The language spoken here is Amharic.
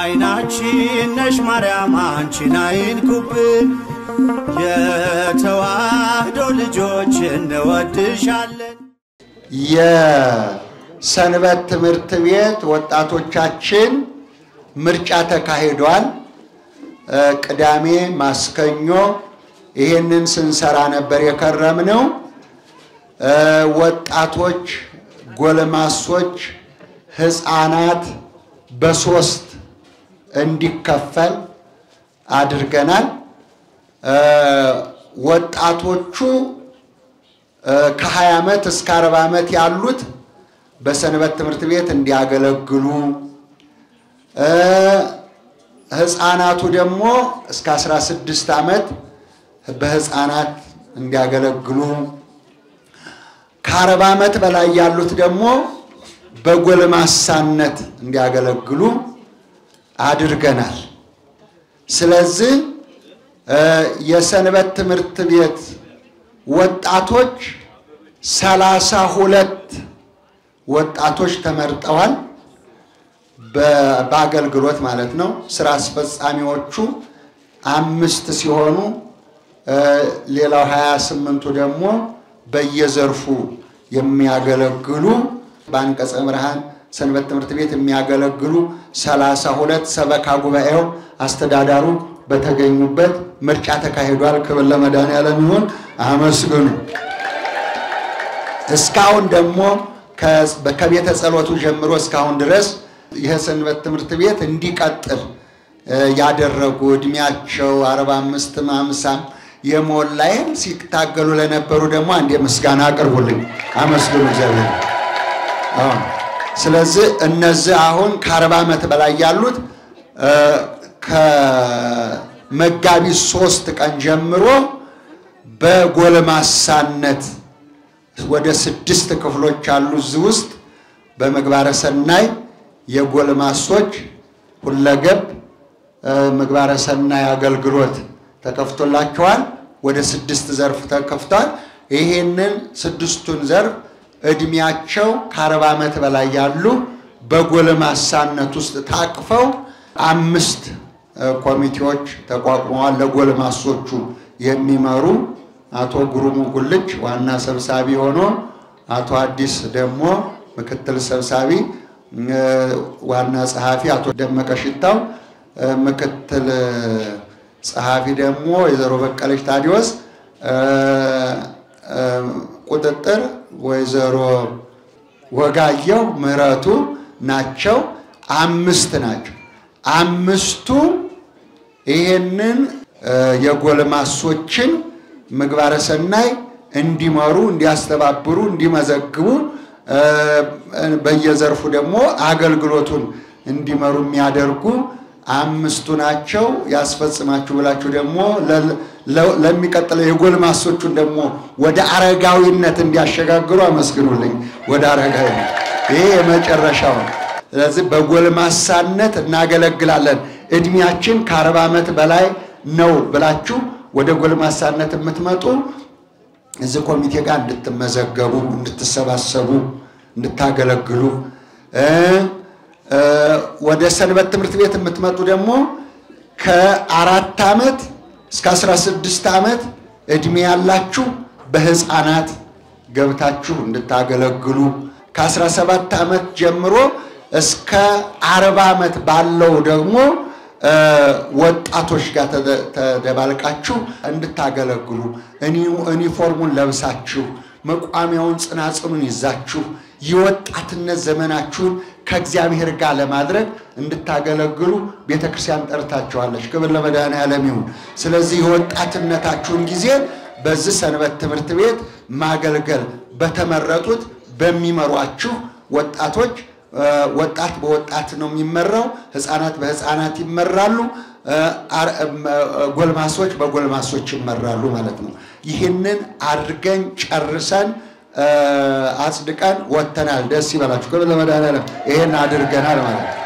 አይናችን ነሽ ማርያም አንቺን አይንኩብን፣ የተዋህዶ ልጆች እንወድሻለን። የሰንበት ትምህርት ቤት ወጣቶቻችን ምርጫ ተካሂዷል። ቅዳሜ ማስከኞ ይሄንን ስንሰራ ነበር የከረምነው። ወጣቶች፣ ጎልማሶች፣ ሕፃናት በሶስት እንዲከፈል አድርገናል። ወጣቶቹ ከ20 ዓመት እስከ 40 ዓመት ያሉት በሰንበት ትምህርት ቤት እንዲያገለግሉ፣ ሕፃናቱ ደግሞ እስከ 16 ዓመት በሕፃናት እንዲያገለግሉ፣ ከ40 ዓመት በላይ ያሉት ደግሞ በጎልማሳነት እንዲያገለግሉ አድርገናል። ስለዚህ የሰንበት ትምህርት ቤት ወጣቶች ሰላሳ ሁለት ወጣቶች ተመርጠዋል። በአገልግሎት ማለት ነው። ስራ አስፈጻሚዎቹ አምስት ሲሆኑ ሌላው ሀያ ስምንቱ ደግሞ በየዘርፉ የሚያገለግሉ በአንቀጸ ብርሃን ሰንበት ትምህርት ቤት የሚያገለግሉ ሰላሳ ሁለት ሰበካ ጉባኤው አስተዳዳሩ በተገኙበት ምርጫ ተካሂዷል። ክብር ለመድኃኔዓለም ይሁን። አመስግኑ። እስካሁን ደግሞ ከቤተ ጸሎቱ ጀምሮ እስካሁን ድረስ ይህ ሰንበት ትምህርት ቤት እንዲቀጥል ያደረጉ እድሜያቸው አርባ አምስትም አምሳም የሞላይም ሲታገሉ ለነበሩ ደግሞ አንድ ምስጋና አቅርቡልኝ፣ አመስግኑ እግዚአብሔር። ስለዚህ እነዚህ አሁን ከአርባ ዓመት በላይ ያሉት ከመጋቢት ሶስት ቀን ጀምሮ በጎልማሳነት ወደ ስድስት ክፍሎች አሉ። እዚህ ውስጥ በምግባረ ሰናይ የጎልማሶች ሁለገብ ምግባረ ሰናይ አገልግሎት ተከፍቶላቸዋል። ወደ ስድስት ዘርፍ ተከፍቷል። ይሄንን ስድስቱን ዘርፍ እድሜያቸው ከአርባ ዓመት በላይ ያሉ በጎልማሳነት ውስጥ ታቅፈው አምስት ኮሚቴዎች ተቋቁመዋል። ለጎልማሶቹ የሚመሩ አቶ ጉሩሙ ጉልች ዋና ሰብሳቢ ሆኖ አቶ አዲስ ደግሞ ምክትል ሰብሳቢ፣ ዋና ጸሐፊ አቶ ደመቀ ሽታው፣ ምክትል ጸሐፊ ደግሞ ወይዘሮ በቀለች ታዲዎስ፣ ቁጥጥር ወይዘሮ ወጋየው ምህረቱ ናቸው። አምስት ናቸው። አምስቱ ይሄንን የጎልማሶችን ምግባረ ሰናይ እንዲመሩ፣ እንዲያስተባብሩ፣ እንዲመዘግቡ በየዘርፉ ደግሞ አገልግሎቱን እንዲመሩ የሚያደርጉ አምስቱ ናቸው። ያስፈጽማችሁ ብላችሁ ደግሞ ለሚቀጥለው የጎልማሶቹን ደግሞ ወደ አረጋዊነት እንዲያሸጋግሩ አመስግኑልኝ። ወደ አረጋዊነት ይሄ የመጨረሻው ነው። ስለዚህ በጎልማሳነት እናገለግላለን። እድሜያችን ከአርባ ዓመት በላይ ነው ብላችሁ ወደ ጎልማሳነት የምትመጡ እዚህ ኮሚቴ ጋር እንድትመዘገቡ፣ እንድትሰባሰቡ፣ እንድታገለግሉ ወደ ሰንበት ትምህርት ቤት የምትመጡ ደግሞ ከአራት ዓመት እስከ አስራ ስድስት ዓመት ዕድሜ ያላችሁ በሕፃናት ገብታችሁ እንድታገለግሉ ከአስራ ሰባት ዓመት ጀምሮ እስከ አርባ ዓመት ባለው ደግሞ ወጣቶች ጋር ተደባልቃችሁ እንድታገለግሉ ዩኒፎርሙን ለብሳችሁ መቋሚያውን ጽናጽኑን ይዛችሁ የወጣትነት ዘመናችሁን ከእግዚአብሔር ጋር ለማድረግ እንድታገለግሉ ቤተ ክርስቲያን ጠርታችኋለች። ክብር ለመድኃኔዓለም ይሁን። ስለዚህ የወጣትነታችሁን ጊዜ በዚህ ሰንበት ትምህርት ቤት ማገልገል በተመረጡት በሚመሯችሁ ወጣቶች ወጣት በወጣት ነው የሚመራው። ሕፃናት በሕፃናት ይመራሉ። ጎልማሶች በጎልማሶች ይመራሉ ማለት ነው። ይህንን አድርገን ጨርሰን አጽድቀን ወጥተናል። ደስ ይበላችሁ። ክብር ለመድኃኔዓለም። ይሄን አድርገናል ማለት ነው።